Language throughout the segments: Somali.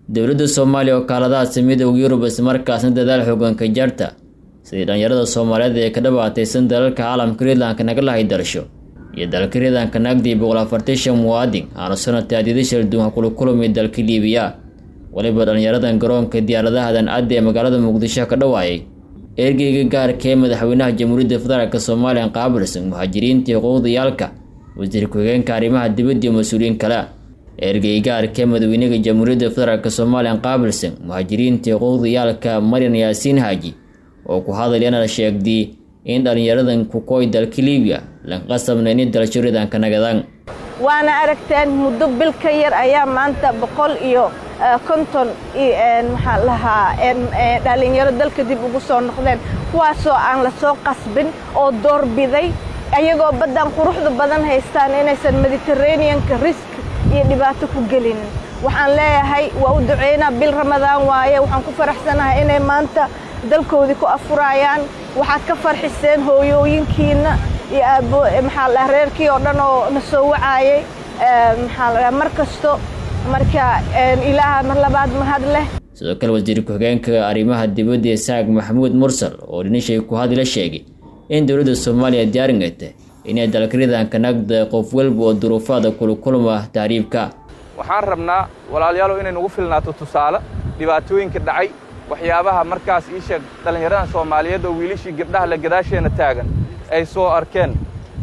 dowladda soomaaliya oo kaaladaha midowga yurub islamarkaasna dadaal xoogan ka jarta sidii dhallinyarada soomaaliyeed ee ka dhabaataysan dalalka caalamka riidlanka naga lahay darsho iyo dalka riidlanka naagdii boqol afartan shan muwaadin aanu sanadka adyada shalduunha kula kulmay dalka liibiya weliba dhallinyaradan garoonka diyaaradahadan caddi ee magaalada muqdisho ka dhawaayay ergeyga gaarka ee madaxweynaha jamhuuriyadda federaalk soomaaliya qaabilsan muhaajiriinta xuquuqdayaalka wasiir ku-xigeenka arrimaha dibadda iyo mas-uuliyiin kale ergeyga gaarka ee madaxweynaha jamhuuriyadda federaalk soomaaliya qaabilsan muhaajiriinta xuquuqdayaalka maryan yaasiin haaji oo ku hadlayana sheegday in dhallinyaradan kukooy dalka liibiya lanqasabna ini dalsho riidanka nagadaan waana aragteen muddo bil ka yar ayaa maanta boqol iyo konton maxaa lahaa dhallinyaro dalka dib ugu soo noqdeen kuwaasoo aan la soo qasbin oo doorbiday ayagoo baddan quruxda badan haystaan inaysan mediteraneanka risk iyo dhibaato ku gelinin waxaan leeyahay waa u duceynaa bil ramadaan waaye waxaan ku faraxsanahay inay maanta dalkoodii ku afurayaan waxaad ka farxiseen hooyooyinkiina iyo aabo maxaa la reerkii oo dhan oo na soo wacaayay maxaa la mar kasto marka ilaaha mar labaad mahad leh sidoo kale wasiir ku-xigeenka arrimaha dibadda isaaq maxamuud mursal oo dhinishay ku hadla sheegay in dowladda soomaaliya diyaaringata inay dalka riidanka nagda qof walba oo duruufaada kulakulma tahriibka waxaan rabnaa walaalayaalow inay nagu filnaato tusaale dhibaatooyinka dhacay waxyaabaha markaas ii sheeg dhallinyaradan soomaaliyeed oo wiilashii gabdhaha la gadaasheena taagan ay soo arkeen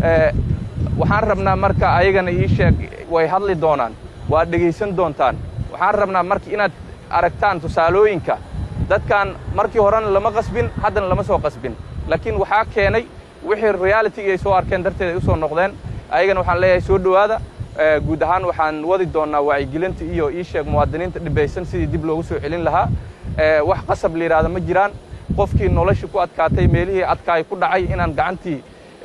waxaan rabnaa marka ayagana ii sheeg way hadli doonaan waad dhegaysan doontaan waxaan rabnaa marka inaad aragtaan tusaalooyinka dadkan markii horena lama qasbin haddana lama soo qasbin laakiin waxaa keenay wixii realityga ay soo arkeen darteed ay u soo noqdeen ayagana waxaan leeyahay soo dhowaada guud ahaan waxaan wadi doonnaa wacyigelinta iyo ii sheeg muwaadiniinta dhibaysan sidii dib loogu soo celin lahaa wax qasab la yidhaahda ma jiraan qofkii nolosha ku adkaatay meelihii adkaay ku dhacay inaan gacantii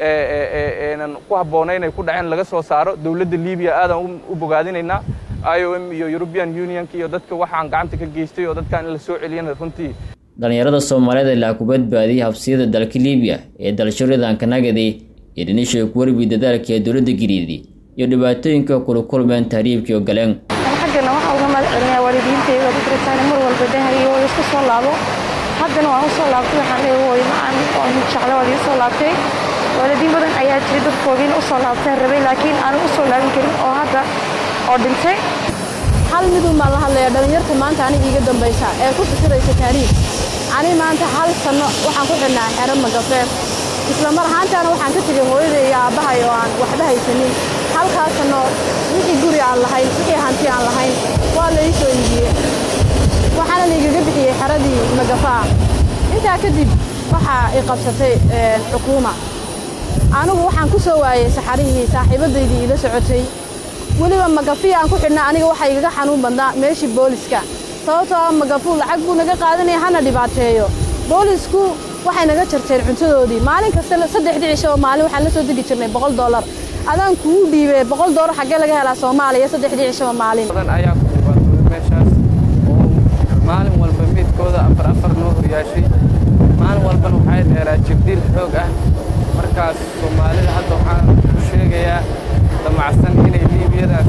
nan ku habboonayn ay ku dhaceen laga soo saaro dowladda libiya aadaan u bogaadinaynaa i o m iyo european unionka iyo dadka waxaan gacanta ka geystay oo dadkan in la soo celiyana runtii dhallinyarada soomaaliyeed ilaa ku badbaadiyay habsiyada dalka liibiya ee dalsho riidanka nagaday iyo dhinishay ku warbi dadaalka ee dowladda giriidi iyo dhibaatooyinka kula kulmeen tahriibkii oo galeen xaggana waxaa uga mahad celinayaa waalidiintayda diritaane mar walba dahayo way iska soo laabo haddana waan u soo laabtay waxaan leeyahay hooyo macaan waan jecla waad ii soo laabtay waalidiin badan ayaa jiray dadkoogiina u soo laabtaan rabay laakiin aanan u soo laabin karin oo hadda oo dhintay hal midun baan la hadlayaa dhallinyarta maanta aniga iiga dambaysa ee ku fikiraysa taariikh ani maanta hal sanno waxaan ku xidhnaa xero magafeer isla mar ahaantaana waxaan ka tegay hooyaday iyo aabbahay oo aan waxba haysanin halkaas sanno wixii guri aan lahayn wixii hanti aan lahayn waa la ii soo iibiyey waxaana laigaga bixiyey xeradii magafaa intaa kadib waxaa i qabsatay xukuuma anigu waxaan ku soo waayey saxarihii saaxiibadaydii iila socotay weliba magafiya aan ku xidhnaa aniga waxaa igaga xanuun badnaa meeshii booliska sababtoo ah magafuu lacag buu naga qaadanaya hana dhibaateeyo boolisku waxay naga jarteen cuntadoodii maalin kasta saddexdii cisho oo maalin waxaan la soo degi jirnay boqol dollar adaan kuu dhiibee boqol dollar xaggee laga helaa soomaaliya saddexdii cishoba maalin badan ayaa ku dhibaatooday meeshaas oo maalin walba midkooda afar afar noo horyaashay maalin walbana waxay dheeraa jibdiil xoog ah markaas soomaalida hadda waxaan ku sheegayaa damacsan inay liibiyadaas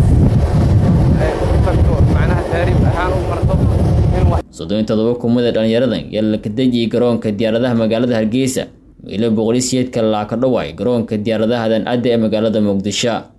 u tagto macnaha taariib ahaan u marto soddon iyo todoba kumada dhallinyaradan yaa la kadejiyey garoonka diyaaradaha magaalada hargeysa meelo boqolisiyeedka laa ka dhawaay garoonka diyaaradahadan adda ee magaalada muqdisho